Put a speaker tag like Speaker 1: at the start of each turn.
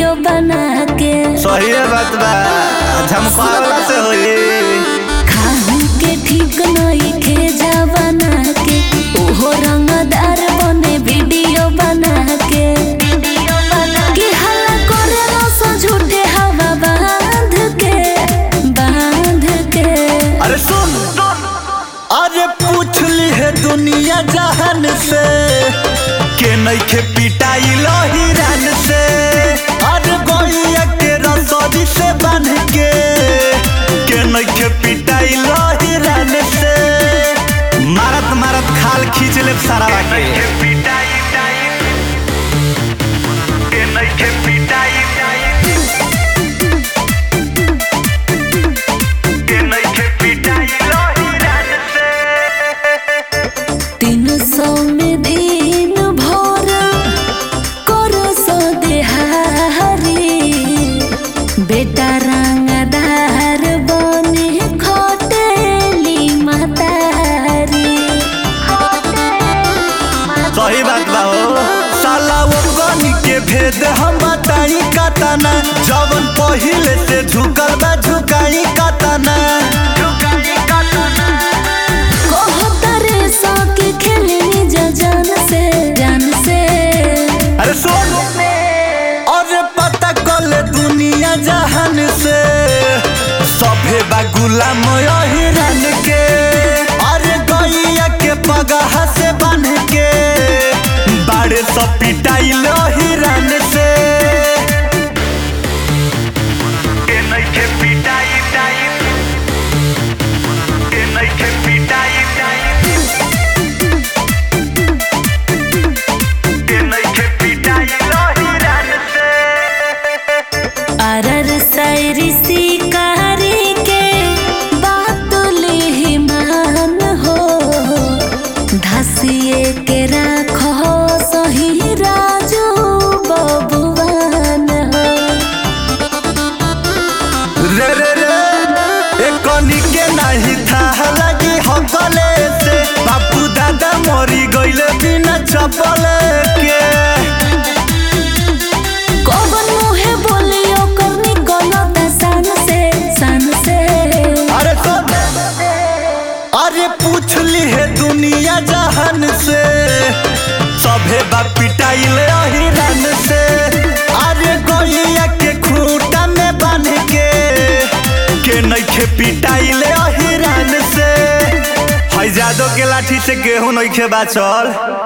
Speaker 1: video बना के
Speaker 2: सही बात बा झमकावला से होई
Speaker 1: खाहू के ठीक नहीं खेजा बना के ओहो रंगदार बने वीडियो बना के कि हल्ला करेला सो झूठे हवा बांध के बांध के
Speaker 2: अरे सुन अरे पूछ ली है दुनिया जहान से के नइखे पिटाई हिरन से अरे गोइया के रसोरी से बांध के के नइखे पिटाई हिरन से मारत मारत खाल खींच ले सारा के
Speaker 1: तीन सौ में दिन भर करो सो देहारी बेटा रंगदार बने खटेली मातारी
Speaker 2: सही बात बा हो साला वो गनी के भेद हम बताई कतना जवन पहिले से झुकल बा झुकाई कतना
Speaker 1: कहतरे सो के खेलनी जा जान से जान से
Speaker 2: अरे सुन अरे पता कल दुनिया जहान से सभे बा गुलाम हिरन के अरे गैया के पगहा से बांध के बाड़े सब पिटाइल हिरन से
Speaker 1: अरर सैरी शिकारी के बात ले मान हो धसिए के राखो सही राजू बबुआन हो
Speaker 2: रे रे रे एक कनी के नहीं था लगी हकले से बापू दादा मरी गइले बिना चपले के
Speaker 1: कौन मुहे बोलियो करनी गलत सन से सन से
Speaker 2: अरे सुन अरे पूछ ली है दुनिया जहान से सभे बा पिटाइल हिरन से अरे गैया के खूंटा में बांध के के नइखे पिटाइल हिरन से है जादो के लाठी से गेहूं नइखे बाचल